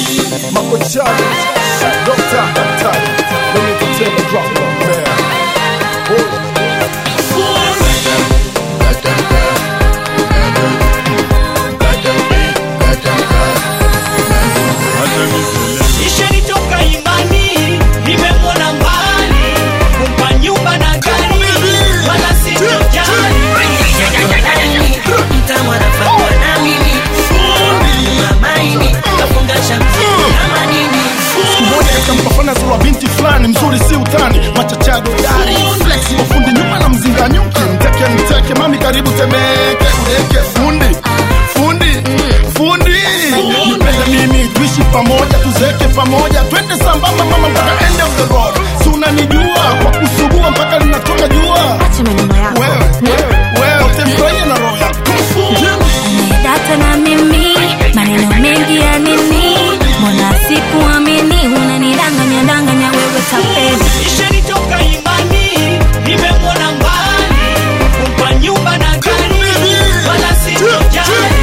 Makochani, Dr. Daktari, let me tell you drop one man. Oh. Ishanitoka imani, nimemwona mbali, kumpa nyumba na gari, wala sitojali. Mtamu anafanywa na mimi mamaini kafunga shamsi kama nini Siku moja katika mpafana zuru wa binti fulani mzuri si utani machachado dari flex mafundi nyuma na mzinga nyuki mteke mteke mami karibu temeke udeke fundi fundi fundi nipende mimi tuishi pamoja tuzeke pamoja twende sambamba mama mpaka end of the road si unanijua kwa kusugua mpaka linatoka jua Acha maneno yako. wewe wewe wewe utemfurahia na roho yako Umedata na mimi, maneno mengi ya nini? Mbona sikuamini, unanidanganya danganya wewe tapeli. Ishanitoka imani, nimemwona mbali, kumpa nyumba na gari, wala sitojali.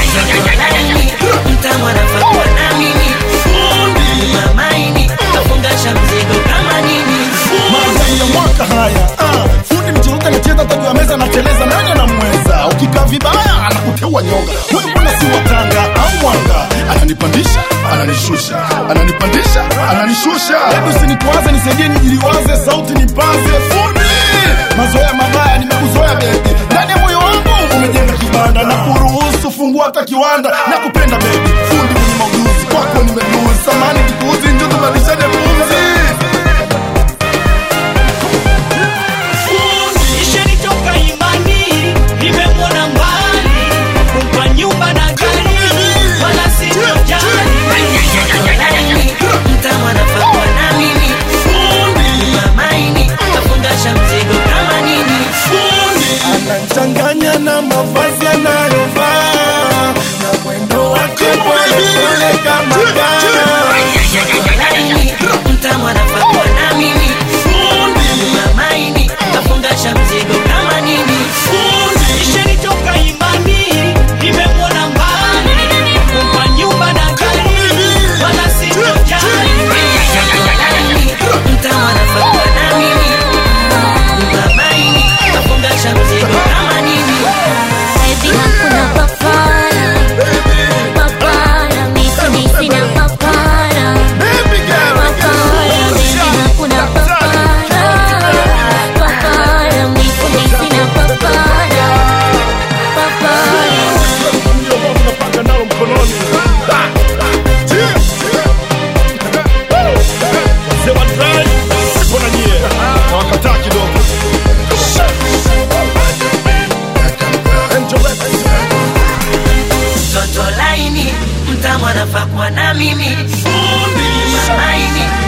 Mtamu anafanywa na mimi mamaini kafunga shamsi kama nini Maajabu ya mwaka haya ah, fundi mchuruka anacheza tatu ya meza anateleza, nani anamweza? Ukikaa vibaya anakuteua nyonga. Wewe mbona si watanga au mwanga? Ananipandisha ananishusha, ananipandisha ananishusha. Hebu usinikwaze, nisaidie nijiliwaze, sauti nipaze. Fundi, mazoea mabaya nimekuzoea bebi, ndani ya moyo wangu umejenga kibanda na kuruhusu fungua hata kiwanda na kupenda bebi. Fundi mwenye maujuzi, kwako nimeduzi, samani kikuuzi, njoo tubadilishane pumzi. Ishanitoka imani, nimemwona mbali, kumpa nyumba na gari, wala sitojali. Mtamu anafanywa na mimi mamaini kafunga shamsi kama nini anachanganya na mavazi anayovaa na mwendo wake polepole kama gaa. Mtamu anafanywa na mimi mamaini kafunga shamsi kama nini Ishanitoka imani, nimemwona mbali, kumpa nyumba na gari, wala sitojali. Mtamu anafanywa na mimi mamaini kafunga shamsi kama nini Baby, hakuna papara. Papara, misi misi na papara. Baby girl, Papara, baby, hakuna papara. Papara, misi misi na papara. Papara. ndio ambao tunapanga nalo mkononi. Ah, cheers. Wazee wa drive, mbona nyie hawakataa kidogo? Angel Records. Toto laini mtamu anafanywa na mimi mamaini